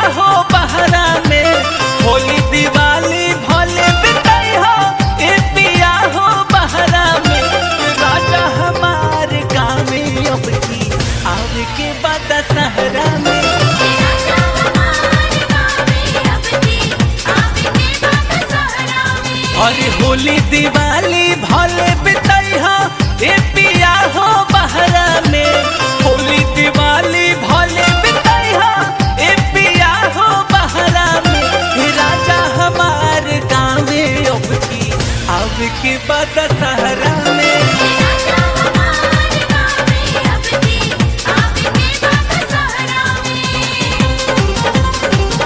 हो बहरा में होली दिवाली भले बिताई हो ए पिया हो बहरा में राजा हमार गाँव में अब की आवे के बाद सहरा में राजा हमारे गावे अब की आवे के बाद सहरा में और होली दिवाली भले बिताई हो ए पिया हो बहरा में होली दिवाली भले बिताई हो ए पिया हो बहरा में हे राजा हमार गाँव में अब की अब के बाद सहरा में राजा हमारे गावे अब की आवे के बाद सहरा में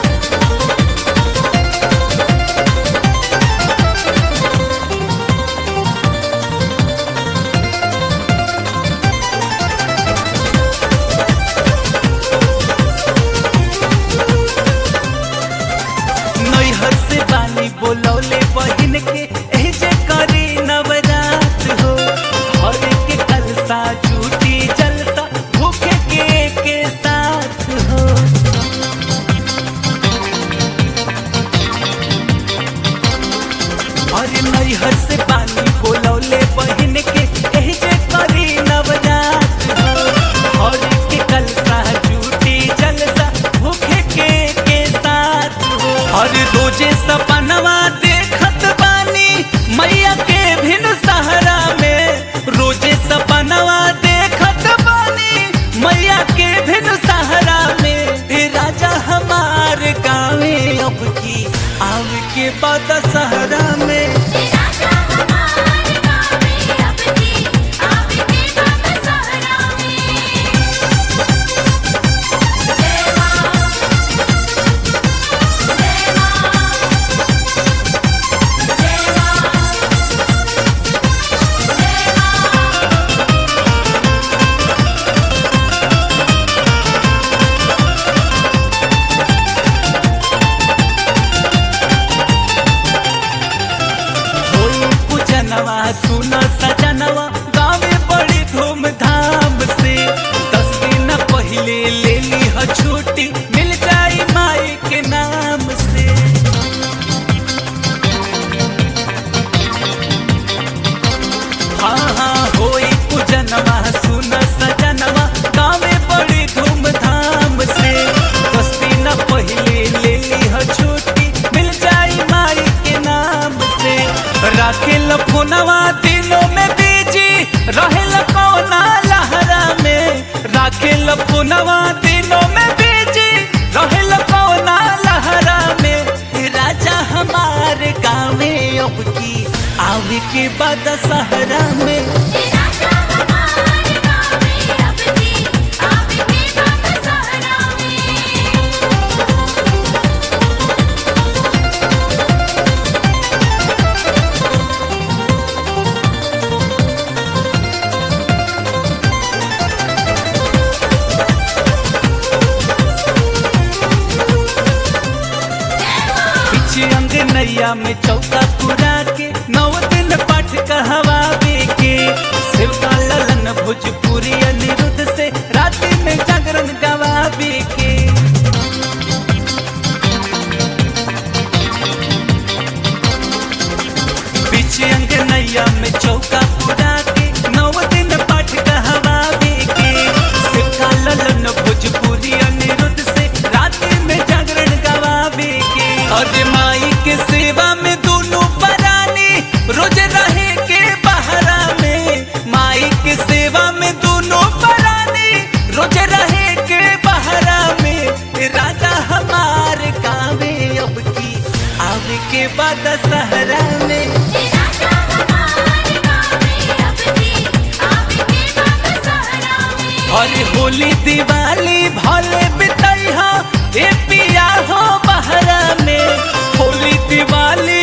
नैहर से बानी बोलौले बहिन के एह जे करी नवरात हो घर के कलसा झूठी जलसा भूखे के के साथ हो और नैहर से बानी बोलौले बहिन के एह जे करी नवरात हो घर के कलसा झूठी जलसा भूखे के के साथ हो और रोजे सपनवा देखत बानी मैया के भिन सहारा में रोजे सपनवा देखत बानी मैया के भिन सहारा में हे राजा हमार गाँवे अब की आव के बाद सहरा में राजा हमारे गावे अब की आवे के बाद सहरा में जय मां जय मां जय मां जय मां होई पूजनवा सुन सजनवा गावे बड़ी धूमधाम से दस दिन पहले ले ली ह छुट्टी मिल जाई माई के नाम से हाँ हाँ होई पूजनवा सुन सजनवा गावे बड़ी धूमधाम से दस दिन पहले ले ली ह छुट्टी मिल जाई माई के नाम से राखेल फोनवा दिनों में बीजी रहेल कोना लहरा में राखेल फोनवा दिनों में बीजी रहेल कोना लहरा में राजा हमार गाँवे अब की आवे के बाद सहरा में राजा हमारे गावे अब की आवे के बाद सहरा में पीछे अंग नैया में चौका पुरा के नौ दिन पाठ कहवावे के शिवका ललन भोजपुरी अनिरुद्ध से रात में जागरण गवावे के पीछे अंग नैया में चौका पुरा के नौ दिन पाठ कहवावे के शिवका ललन भोजपुरी अनिरुद्ध से रात में जागरण गवावे के और माई के सेवा में दोनों परानी रोज रहे के बहरा में माई के सेवा में दोनों परानी रोज रहे के बहरा में राजा हमार गावे अब की आवे के बाद सहरा में राजा हमारे गावे अब की आवे के बाद सहरा में और होली दिवाली भले बिताई हो ए पिया हो बहरा में होली दिवाली